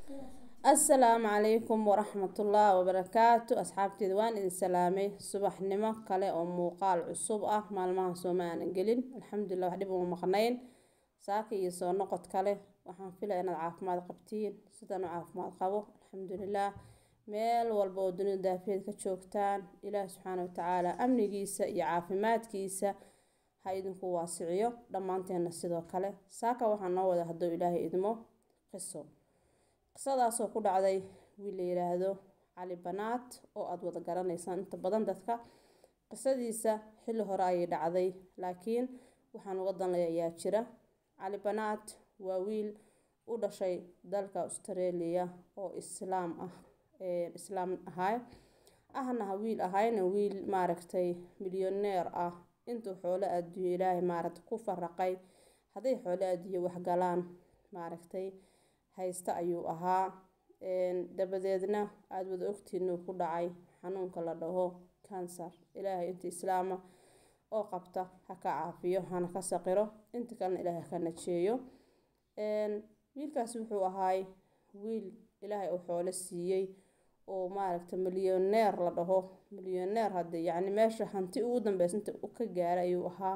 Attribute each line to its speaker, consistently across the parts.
Speaker 1: assalaamu calaykum waraxmatullaahi wabarakaatu asxaabteeda waan idin salaamay subaxnimo kale oo muuqaal cusub ah maalmaha sooma aanan gelin alxamdulilah wax dhib uma maqnayn saaka iyo soo noqod kale waxaan filaya inaad caafimaad qabtiin sidaan u caafimaad qabo alxamdulilah meel walba oo dunida daafeed ka joogtaan ilaah subxaana watacaala amnigiisa iyo caafimaadkiisa ha idinku waasiciyo dhammaanteenna sidoo kale saaka waxaa noo wada hadduu ilaahay idmo qiso qisadaasoo ku dhacday wiil la yiraahdo cali banaad oo aada wada garanaysaan inta badan dadka qisadiisa xilli hore ayay dhacday laakiin waxaan uga danlay ayaa jira cali banaad waa wiil u dhashay dalka australia oo islaam ah islaam ahay ahna wiil ahayna wiil maaragtay milyaneer ah intuu xoolo adduunyo ilaahay maaragtay ku faraqay hadday xoolo adduunyo waxgalaan maaragtay haysta ayuu ahaa dabadeedna aada wada ogtiin inuu ku dhacay xanuunka la dhaho kansar ilaahay inta islaama oo qabta ha ka caafiyo hana ka saqiro inta kalena ilaahay ha ka najeeyo wiilkaasi wuxuu ahaay wiil ilaahay uu xoolo siiyey oo maaragta milyaneer la dhaho milyaneer hadde yacni meesha hanti ugu dambeysa inta ka gaaray ayuu ahaa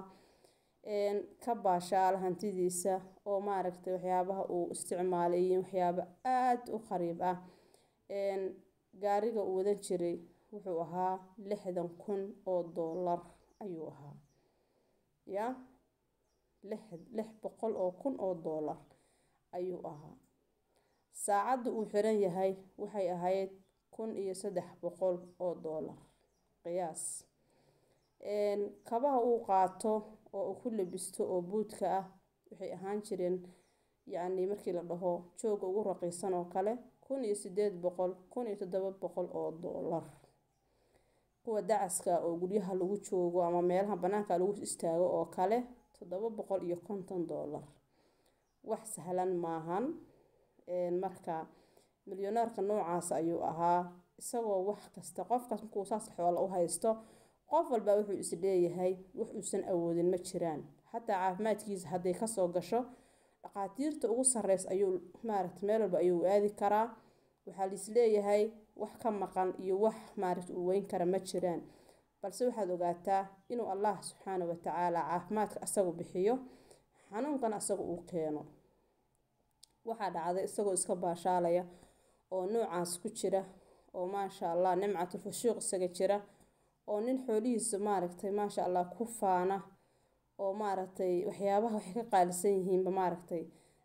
Speaker 1: ka baashaala hantidiisa oo maaragtay waxyaabaha uu isticmaalay iyo waxyaabo aada u qariib ah gaariga uu wadan jiray wuxuu ahaa lixdan kun oo doolar ayuu ahaa ya lix lix boqol oo kun oo doolar ayuu ahaa saacadda uu xiran yahay waxay ahayd kun iyo saddex boqol oo doolar qiyaas kabaha uu qaato oo uu ku labisto oo buudka ah waxay ahaan jireen yacni markii la dhaho jooga ugu raqiisan oo kale kun iyo sideed boqol kun iyo toddoba boqol oo doolar kuwa dacaska oo guryaha lagu joogo ama meelaha bannaanka lagu istaago oo kale toddoba boqol iyo konton doolar wax sahlan maahan marka milyaneerka noocaas ayuu ahaa isagoo wax kasta qofkaas markuu saas xoola u haysto qof walba wuxuu is leeyahay wax uusan awoodin ma jiraan xataa caafimaadkiisa hadday kasoo gasho dhaqaatiirta ugu sarreys ayuu maaragta meel walba ayuu aadi karaa waxaa lais leeyahay wax ka maqan iyo wax maaragta uu weyn kara ma jiraan balse waxaad ogaataa inuu allah subxaana watacaala caafimaadka asagu bixiyo xanuunkana asaga uu keeno waxaa dhacday isagoo iska baashaalaya oo noocaas ku jira oo maasha allah nimcatul fushuuq isaga jira oo nin xoolihiisa maaragtay maasha allah ku faana oo maaragtay waxyaabaha waxay ka qaalisan yihiinba maaragtay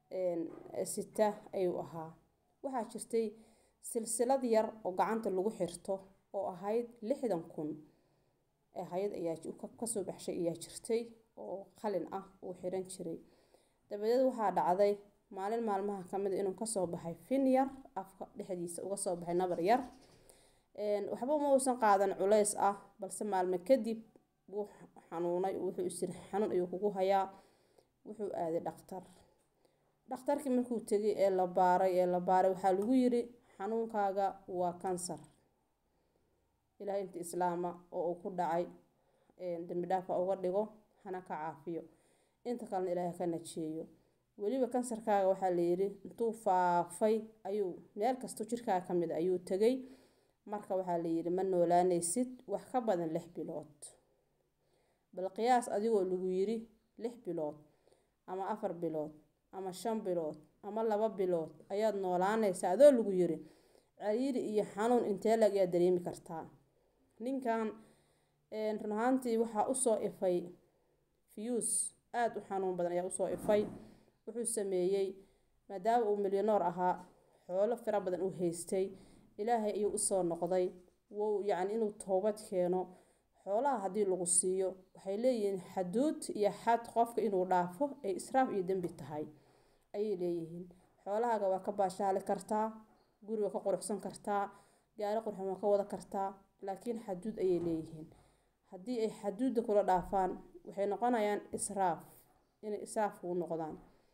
Speaker 1: sita ayuu ahaa waxaa jirtay silsilad yar oo gacanta lagu xirto oo ahayd lixdan kun ahayd ayaa kasoo baxshay ayaa jirtay oo qalin ah uu xiran jiray dabadeed waxaa dhacday maalin maalmaha kamid inuu kasoo baxay fin yar afka dhexdiisa uga soo baxay nabar yar waxba ma uusan qaadan culays ah balse maalmo kadib wuu xanuunay wuxuu isiri xanuun ayuu kugu hayaa wuxuu aaday dhaktar dhakhtarkii markuu tegay ee la baaray ee la baaray waxaa lagu yiri xanuunkaaga waa kansar ilaahay inta islaama oo uu ku dhacay dembi dhaafa uga dhigo hana ka caafiyo inta kalena ilaahay ka najeeyo weliba kansarkaaga waxaa la yiri intuu faafay ayuu meel kastoo jirkaaga ka mid ayuu tegay marka waxaa la yiri ma noolaanaysid wax ka badan lix bilood bal qiyaas adigoo lagu yiri lix bilood ama afar bilood ama shan bilood ama laba bilood ayaad noolaanaysaa adoo lagu yiri cariiri iyo xanuun intee lag ayaa dareemi kartaa ninkan run ahaantii waxaa usoo ifay fiyuus aada u xanuun badan ayaa usoo ifay wuxuu sameeyey maadaama uu milyaneer ahaa xoolo fira badan u haystay ilaahay ayuu usoo noqday wou yacni inuu toobad keeno xoolaha haddii lagu siiyo waxay leeyihiin xaduud iyo xad qofka inuu dhaafo ay israaf iyo dembi tahay ayay leeyihiin xoolahaaga waa ka baashaali kartaa guri waa ka quruxsan kartaa gaari qurxan waa ka wada kartaa laakiin xaduud ayay leeyihiin haddii ay xaduudda kula dhaafaan waxay noqonayaan israaf inay israaf kuu noqdaan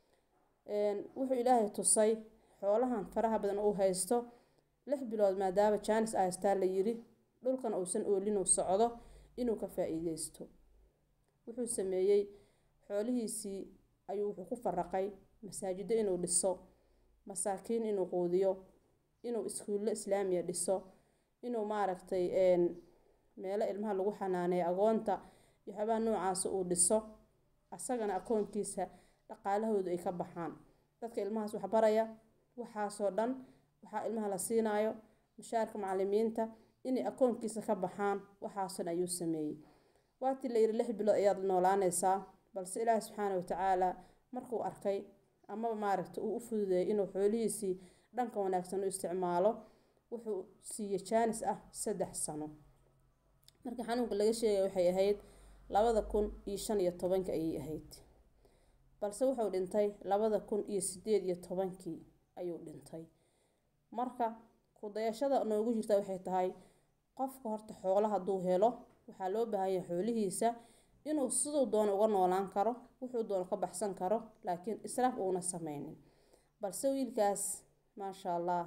Speaker 1: wuxuu ilaahay tusay xoolahan faraha badan uu haysto lix bilood maadaama jaanis a haystaa la yiri dhulkan uusan oolin uu socdo inuu ka faa-iideysto wuxuu sameeyey xoolihiisii ayuu wuxuu ku faraqay masaajido inuu dhiso masaakiin inuu quudiyo inuu iskuulle islaamiya dhiso inuu maaragtay meelo ilmaha lagu xanaaneeyo agoonta iyo waxyaabaha noocaasa uu dhiso asagana akoonkiisa dhaqaalahoodu ay ka baxaan dadka ilmahaas waxbaraya waxaasoo dhan waxaa ilmaha la siinaayo mushaarka macalimiinta inay akoonkiisa ka baxaan waxaasoo dhan ayuu sameeyey waatii la yidhi lix bilood ayaad noolaanaysaa balse ilaahi subxaana watacaala markuu arkay amaba maaragta uu u fududeeyay inuu xoolihiisii dhanka wanaagsan u isticmaalo wuxuu siiyey jaanis ah saddex sano marka xanuunka laga sheegaya waxay ahayd labada kun iyo shan iyo tobanka ayay ahayd balse wuxuu dhintay labada kun iyo sideed iyo tobankii ayuu dhintay marka kudayashada noogu jirta waxay tahay qofka horta xoolo hadduu helo waxaa loo baahanya xoolihiisa inuu siduu doono uga noolaan karo wuxuu doono ka baxsan karo laakiin israaf uuna sameynin balse wiilkaas maasha allah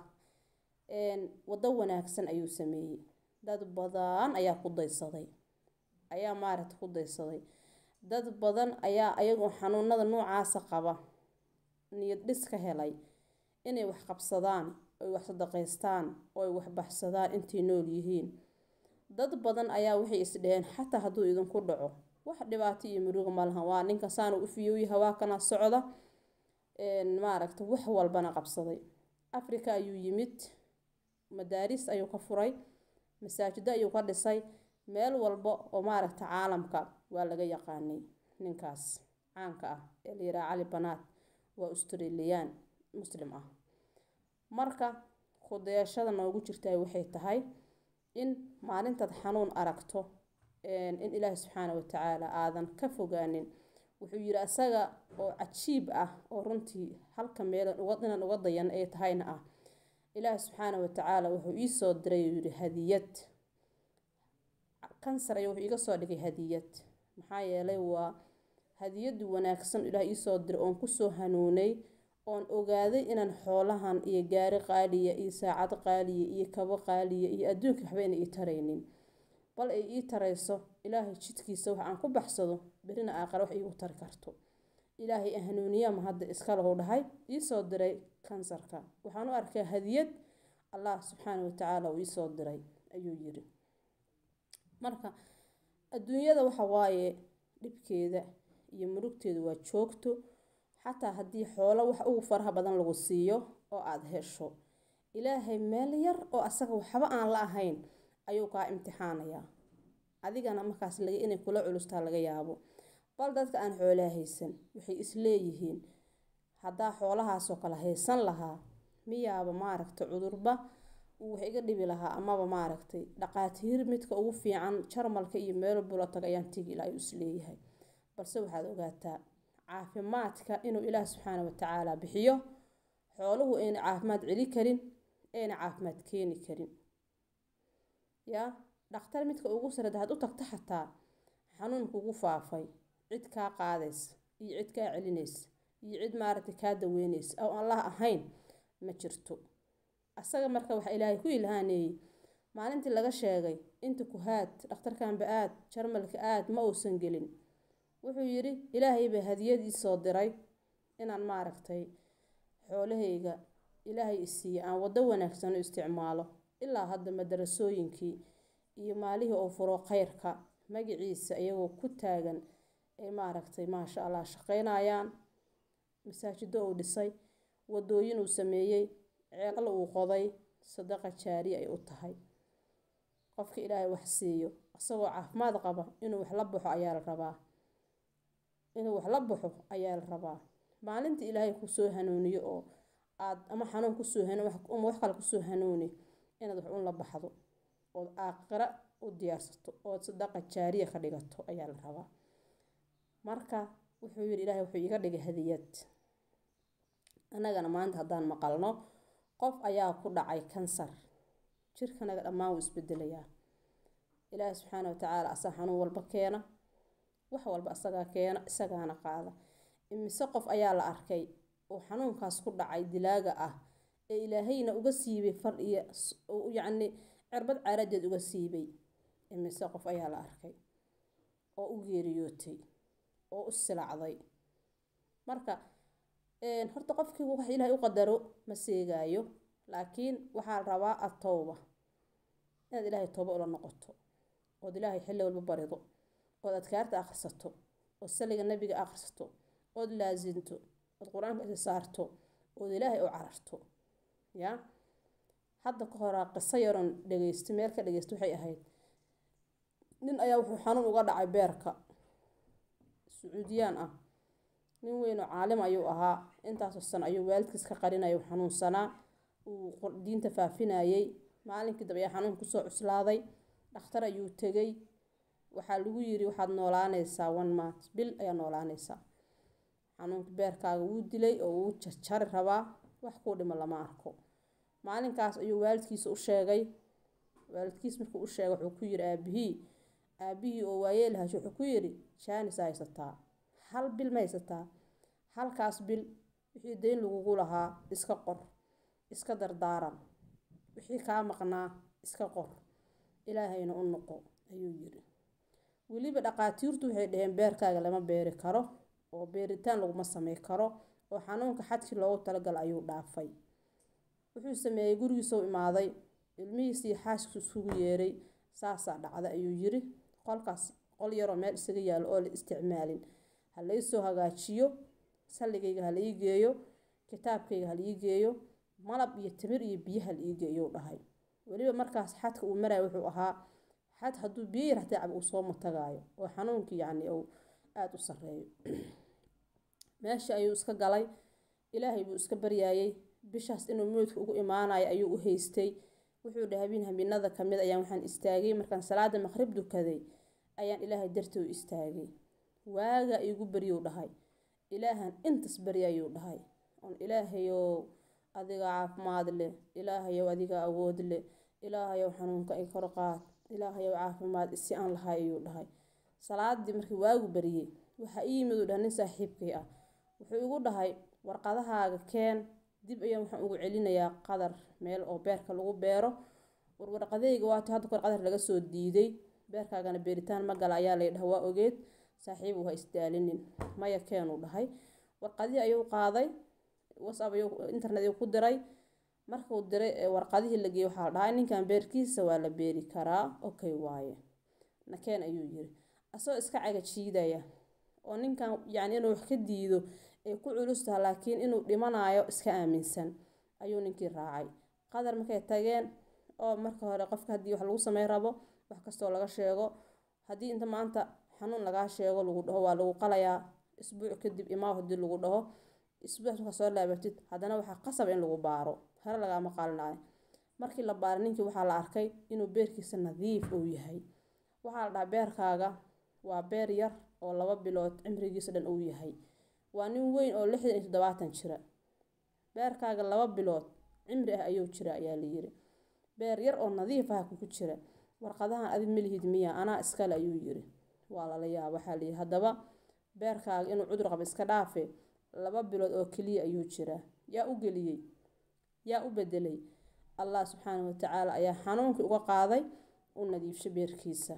Speaker 1: waddo wanaagsan ayuu sameeyey dad badan ayaa ku daysaday ayaa maaragta ku daysaday dad badan ayaa ayagoo xanuunada noocaasa qaba niyad dhis ka helay inay wax qabsadaan oy wax sadaqaystaan ooy wax baxsadaan intay nool yihiin dad badan ayaa waxay isdheheen xataa hadduu idinku dhaco wax dhibaato iyo muruga ma lahan waa ninka saanu u fiyooyi hawaakana socda maaragta wax walbana qabsaday africa ayuu yimid madaaris ayuu ka furay masaajido ayuu ka dhisay meel walba oo maaragta caalamka waa laga yaqaanay ninkaas caanka ah ee la yidhaha cali banaad waa australiyaan muslim ah marka kudayashada noogu jirta waxay tahay in maalintaad xanuun aragto in ilaahi subxaana watacaala aadan ka fogaanin wuxuu yidhi asaga oo cajiib ah oo runtii halka meel inaan uga dayan ay tahayna ah ilaahi subxaana watacaala wuxuu iisoo diray uu yidhi hadiyad kansar ayuu wuxuu iga soo dhigay hadiyad maxaa yeelay waa hadiyadu wanaagsan ilaah iisoo diray oon kusoo hanuunay oon ogaaday inaan xoolahan iyo gaari qaaliya iyo saacad qaaliya iyo kabo qaaliya iyo adduunka waxba ina ii taraynin bal ay ii tarayso ilaahay jidkiisa wax aan ku baxsado berina aaqare wax iigu tari karto ilaahay hanuuniyama hadda iskalahu dhahay iisoo diray kansarka waxaan u arkaa hadiyad allah subxaana watacaala uu iisoo diray ayuu yiri marka adduunyada waxa waaye dhibkeeda iyo murugteeda waa joogto xataa haddii xoolo wax ugu faraha badan lagu siiyo oo aada hesho ilaahay meel yar oo asaga waxba aan la ahayn ayuu kaa imtixaanayaa adigana markaas laga inay kula culustaa laga yaabo bal dadka aan xoolaa haysan waxay isleeyihiin haddaa xoolahaasoo kale haysan lahaa miyaaba maaragtay cudurba uu wax iga dhibi lahaa amaba maaragtay dhaqaatiir midka ugu fiican jarmalka iyo meel bula taga ayaan tegi ilaa ayuu isleeyahay balse waxaad ogaataa caafimaadka inuu ilaah subxaana watacaala bixiyo xooluhu ayna caafimaad celi karin ayna caafimaad keeni karin yaa dhakhtar midka ugu sarada had u tagta xataa xanuun kugu faafay cid kaa qaadaysa iyo cid kaa celinaysa iyo cid maaragtay kaa daweynaysa oo allah ahayn ma jirto asaga marka waxaa ilaahay ku ilhaaneeyey maalintii laga sheegay inta ku haad dhakhtarkanba aad jarmalka aad ma uusan gelin wuxuu yidhi ilaahay baa hadiyadii soo diray inaan maaragtay xoolahayga ilaahay isiiye aan waddo wanaagsan u isticmaalo ilaa hadda madarasooyinkii iyo maalihii uu furo khayrka magaciisa iyagoo ku taagan ay maaragtay maasha allah shaqaynayaan masaajido uu dhisay wadooyin uu sameeyey ceelal uu qoday sadaqa jaari ay u tahay qofka ilaahay wax siiyo isagoo caafimaad qaba inuu wax la baxo ayaa la rabaa inuu wax la baxo ayaa la rabaa maalinta ilaahay kusoo hanuuniyo oo aad ama xanuun kusoo ama wax kale kusoo hanuuni inaad wax un la baxdo ood aaqira u diyaarsato ood sadaqa jaariya ka dhigato ayaa la rabaa marka wuxuu yidhi ilaahay wuxuu iga dhigay hadiyad annagana maanta haddaan maqalno qof ayaa ku dhacay kansar jirkanaga dhammaan wuu isbedelayaa ilaahi subxaana watacaala asaa xanuun walba keena wax walba asagaa keena isagaana qaada imise qof ayaa la arkay oo xanuunkaas ku dhacay dilaaga ah ee ilaahayna uga siibay far iyo yacni cirbad caaradeed uga siibay imise qof ayaa la arkay oo u geeriyootay oo u silacday marka horta qofkii wax ilaahay u qadaro ma seegaayo laakiin waxaa la rabaa atowba inaad ilaahay tooba ula noqoto ood ilaahay xilli walba barido ood adkaarta akhrisato ood saliga nabiga akhrisato ood laasinto ood qur-aanka isi saarto ood ilaahay u cararto yaa hadda ka horaa qiso yaroon dhegeysta meel ka dhegeysta waxay ahayd nin ayaa wuxuu xanuun uga dhacay beerka sacuudiyaan ah nin weyn oo caalim ayuu ahaa intaasoo sano ayuu waalidkiis ka qarinaya xanuunsanaa uu diinta faafinayay maalinkii dambe ayaa xanuun kusoo cuslaaday dhakhtar ayuu tegay waxaa lagu yiri waxaad noolaanaysaa one month bil ayaa noolaanaysaa xanuunka beerkaaga wuu dilay oo wuu jarjari rabaa wax kuu dhimo lama arko maalinkaas ayuu waalidkiisa u sheegay waalidkiis markuu u sheegay wuxuu ku yiri aabihii aabihii oo waayeel hasho wuxuu ku yiri jaanis haysataa hal bil ma haysataa halkaas bil wixii dayn lagugu lahaa iska qor iska dardaaran wixii kaa maqnaa iska qor ilaahayna u noqo ayuu yiri weliba dhaqaatiirtu waxay dhaheen beerkaaga lama beeri karo oo beeritaan laguma samey karo oo xanuunka xadkii loogu talagalay ayuu dhaafay wuxuu sameeyey gurigiisuu imaaday ilmihiisii xaaskiisu isugu yeeray saasaa dhacda ayuu yiri qolkaas qol yaroo meel isaga yaalo oo la isticmaalin ha laysoo hagaajiyo salligayga ha laii geeyo kitaabkayga ha laii geeyo malab iyo timir iyo biyo ha laii geeyou dhahay weliba markaas xadka uu maraya wuxuu ahaa xad hadduu biyo yar hataa cab uu soo matagaayo oo xanuunkii yacni uu aada u sarreeyo meesha ayuu iska galay ilaahay buu iska baryaayey bishaas inuu moodka ugu imaanayo ayuu u haystay wuxuu dhahay habeen habeenada kamid ayaan waxaan istaagay markaan salaada maqrib dukaday ayaan ilaahay dartii u istaagay waaga igu baryuu dhahay ilaahan intas baryayuu dhahay oon ilaahayow adiga caafimaad leh ilaahayow adiga awood leh ilaahayow xanuunka i kor qaad ilaahayow caafimaad isi aan lahay ayuu dhahay salaadii markii waagu baryey waxaa ii yimid uu dhahay nin saaxiibkay ah wuxuu igu dhahay warqadahaaga keen dib ayaan waxaan ugu celinayaa qadar meel oo beerka lagu beero warwarqadayga waati hadda kor qadar laga soo diiday beerkaagana beeritaan ma gala ayaa lay dhaha waa ogeed saaxiibu ha isdaalinin maya keenuu dhahay warqadihii ayuu qaaday whatsapp ayuu internet ayuu ku diray markuu diray warqadihii la geeyey waxaa la dhahay ninkan beerkiisa waa la beeri karaa okay waaye nakeen ayuu yiri asagoo iska caga jiidaya oo ninkan yacni inuu wax ka diido ay ku culus taha laakiin inuu dhimanayo iska aaminsan ayuu ninkii raacay qadar markay tageen oo marka hore qofka haddii wax lagu samey rabo wax kastoo laga sheego haddii inta maanta xanuun lagaa sheego lagu dhaho waa lagu qalayaa isbuuc kadib imaaw haddii lagu dhaho isbuuc markaa soo laabatid haddana waxaa qasab in lagu baaro hore lagaama qalinayo markii la baaray ninkii waxaa la arkay inuu beerkiisa nadiif uu yahay waxaa la dhahaa beerkaaga waa beer yar oo laba bilood cimrigiisa dhan uu yahay waa nin weyn oo lixdan iyo toddobaatan jira beerkaaga laba bilood cimri ah ayuu jira ayaa la yiri beer yar oo nadiif ah kugu jira warqadahan adi malihid miya anaa iskale ayuu yiri waa lala yaaba waxaa layiri haddaba beerkaaga inuu cudur qabo iska dhaafe laba bilood oo keliya ayuu jiraa yaa u geliyey yaa u bedelay allah subxaanahu watacaala ayaa xanuunkii uga qaaday u nadiifsho beerkiisa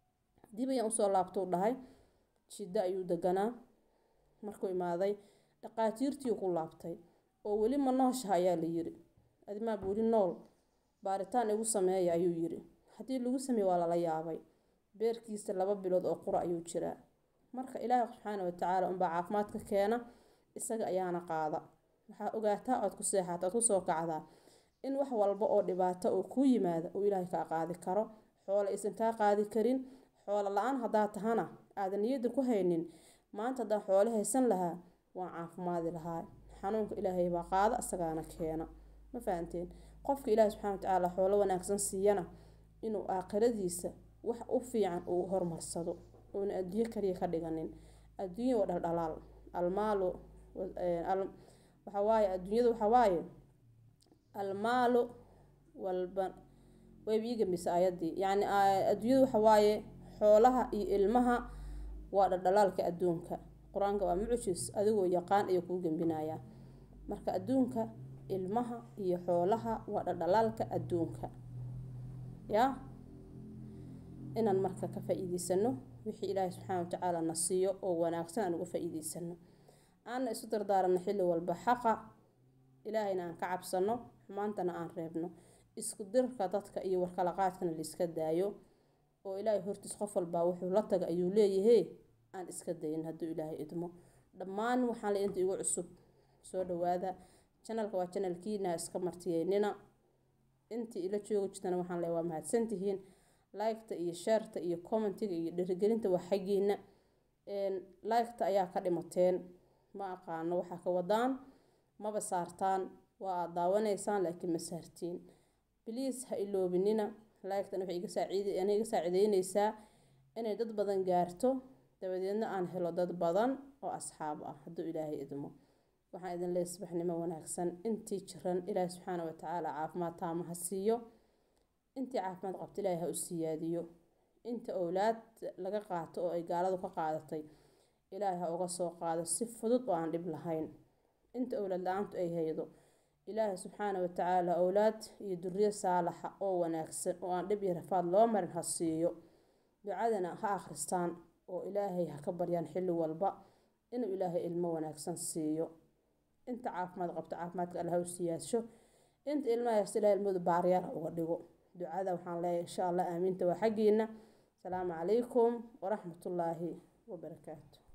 Speaker 1: dib ayaan usoo laabtou dhahay jiddo ayuu deganaa markuu imaaday dhaqaatiirtii ku laabtay oo weli ma nooshaha ayaa la yiri adimaaba weli nool baaritaan igu sameeya ayuu yiri haddii lagu sameeye waa lala yaabay beerkiisa laba bilood oo qura ayuu jiraa marka ilaahi subxaana watacaala unbaa caafimaadka keena isaga ayaana qaada waxaa ogaataa ood ku seexata ood kusoo kacdaa in wax walba oo dhibaato oo kuu yimaada uu ilaahay kaa qaadi karo xoolo aysan kaa qaadi karin xoolo la-aan haddaa tahana aadan niyadda ku haynin maanta haddaan xoolo haysan lahaa waan caafimaadi lahaa xanuunka ilaahay baa qaada isagaana keena ma fahanteen qofka ilaahi subxana watacaala xoolo wanaagsan siiyana inuu aakhiradiisa wax u fiican uu horumarsado uuna adduunyo kaliya ka dhiganin adduunya waa dhaldhalaal almaalu waxawaaye adduunyada waxawaaye almaalu walban wayba ii gambisa ayaddii yacni adduunyada waxawaaye xoolaha iyo ilmaha waa dhaldhalaalka adduunka qur-aanka waa mucjis adigoo yaqaan ayuu kuu gembinayaa marka adduunka ilmaha iyo xoolaha waa dhaldhalaalka adduunka yaa inaan marka ka faa-iideysano wixii ilaahay subxaana watacaala na siiyo oo wanaagsan aan uga faa-iideysano aanna isu dardaaranno xilli walba xaqa ilaahayna aan ka cabsano xumaantana aan reebno isku dirka dadka iyo warkala qaadkana la iska daayo oo ilaahay hortiis qof walbaa wuxuu la taga ayuu leeyahay aan iska dayin hadduu ilaahay idmo dhammaan waxaan le inta igu cusub soo dhawaada janalka waa janalkiina iska martiyeynina intii ila joogi jirtana waxaan le waa mahadsantihiin liketa iyo sheerta iyo commentiga iyo dhirigelinta waa xaggiina liketa ayaa ka dhimateen ma aqaano waxaa ka wadaan maba saartaan waa aad daawanaysaan laakiin ma saartiin bliis ha iloobinina liketana waxay iga saaciideyneysaa inay dad badan gaarto dabadeedna aan helo dad badan oo asxaab ah hadduu ilaahay idmo waxaan idin leeyahay subaxnimo wanaagsan intii jiran ilaahay subxaana watacaala caafimaad taama ha siiyo intii caafimaad qabta ilaahay ha u siyaadiyo inta owlaad laga qaato oo ay gaaladu ka qaadatay ilaahay ha uga soo qaado si fudud oo aan dhib lahayn inta owlaad la-aantu ay haydo ilaahay subxaana watacaala owlaad iyo duriyo saalaxa oo wanaagsan oo aan dhib iyo rafaad loo marin ha siiyo ducadana ha akhristaan oo ilaahay ha ka baryaan xilli walba inuu ilaahay ilmo wanaagsan siiyo inta caafimaad qabto caafimaadka alla ha u siyaasho inta ilmaha haysta ilahay ilmadu baaryaal ha uga dhigo ducada waxaan leeyahay insha allah aamiinta waa xaggiina asalaamu calaykum waraxmatullaahi wabarakaatu